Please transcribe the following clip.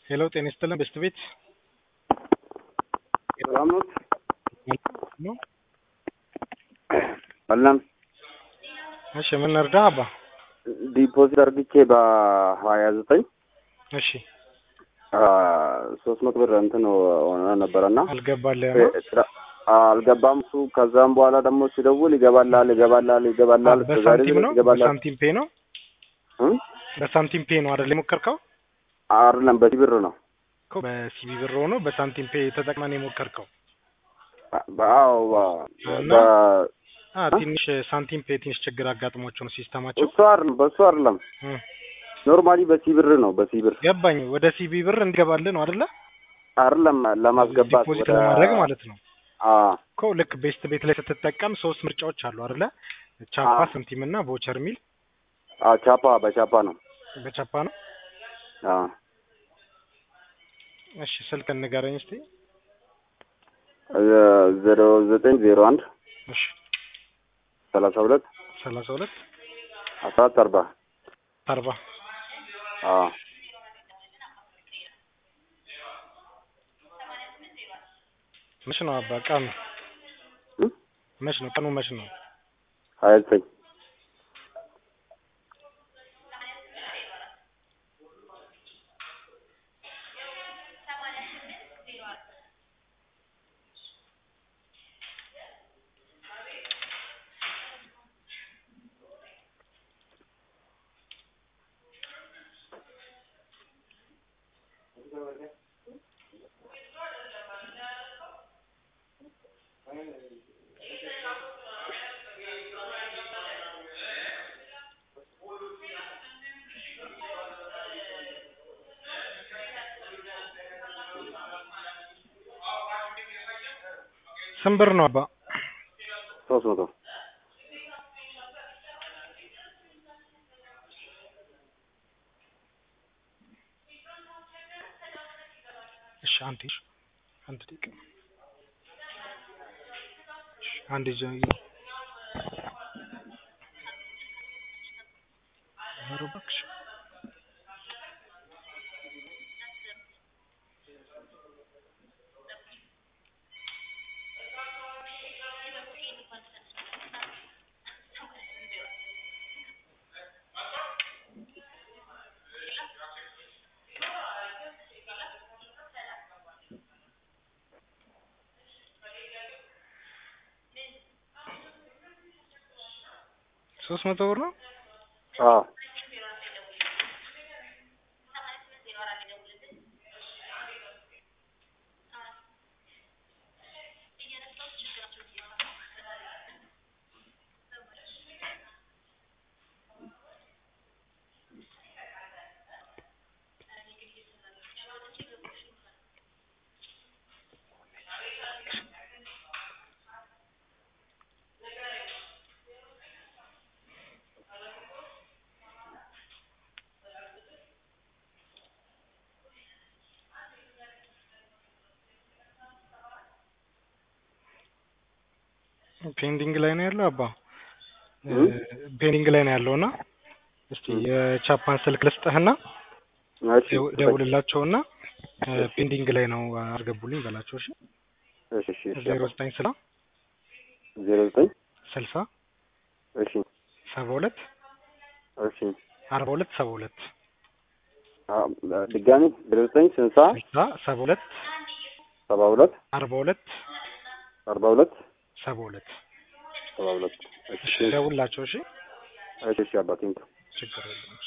ሄሎ ጤና ይስጥልን በስት ቤት ሰላም ነው ነው። አለን እሺ ምን እርዳ አባ? ዲፖዚት አርግቼ በሀያ ዘጠኝ እሺ ሶስት መቶ ብር እንትን ሆነ ነበረና አልገባልህ ነው? አልገባም እሱ። ከዛም በኋላ ደግሞ ሲደውል ይገባላል ይገባላል ይገባላል እስከ ዛሬ በሳንቲም ድረስ ነው ይገባላል። በሳንቲም ፔ ነው እም? በሳንቲም ፔ ነው አይደል የሞከርከው? አይደለም በዚህ ብር ነው። እኮ በሲቢ ብር ሆኖ በሳንቲም ፔ ተጠቅመን የሞከርከው አዎ እና? በ- አ እ? ትንሽ ሳንቲም ፔ ትንሽ ችግር አጋጥሟቸው ነው ሲስተማቸው። እሱ አይደለም በሱ አይደለም እ ኖርማሊ በሲ ብር ነው በሲ ብር ገባኝ። ወደ ሲቢ ብር እንዲገባልህ ነው አይደለ? አይደለም ለማስገባት ዲፖዚት ወደ ለማድረግ ማለት ነው አ እኮ ልክ ቤስት ቤት ላይ ስትጠቀም ሶስት ምርጫዎች አሉ አይደለ? ቻፓ፣ አዎ። ሳንቲም እና ቮቸር ሚል አ ቻፓ በቻፓ ነው። በቻፓ ነው። አ እሺ ስልክ ንገረኝ እስቲ። ዜሮ ዘጠኝ ዜሮ አንድ እሺ ሰላሳ ሁለት ሰላሳ ሁለት አስራ አራት አርባ አርባ አ መች ነው አባ ቀኑ? እም? መች ነው ቀኑ? መች ነው? ሀያ ዘጠኝ ስንት ብር ነው አባ? ሶስት መቶ እሺ አንድ እሺ አንድ ደቂቃ እሺ አንድ ጀ ኧረ እባክሽ ሶስት መቶ ብር ነው። አ ፔንዲንግ ላይ ነው ያለው አባ እም? ፔንዲንግ ላይ ነው ያለውና እስቲ እም። የቻፓን ስልክ ልስጥህና እሺ ደው- ደውልላቸውና ፔንዲንግ ላይ ነው አስገቡልኝ በላቸው። እሺ እሺ እሺ እሺ ዜሮ ዘጠኝ ስላ ዜሮ ዘጠኝ ስልሳ እሺ ሰባ ሁለት እሺ አርባ ሁለት ሰባ ሁለት አ ድጋሚ ዜሮ ዘጠኝ ስልሳ ስልሳ ሰባ ሁለት ሰባ ሁለት አርባ ሁለት አርባ ሁለት ሰባ ሁለት ሰባ ሁለት እሺ እሺ ደውልላቸው። እሺ እሺ እሺ አባቴ ችግር የለም።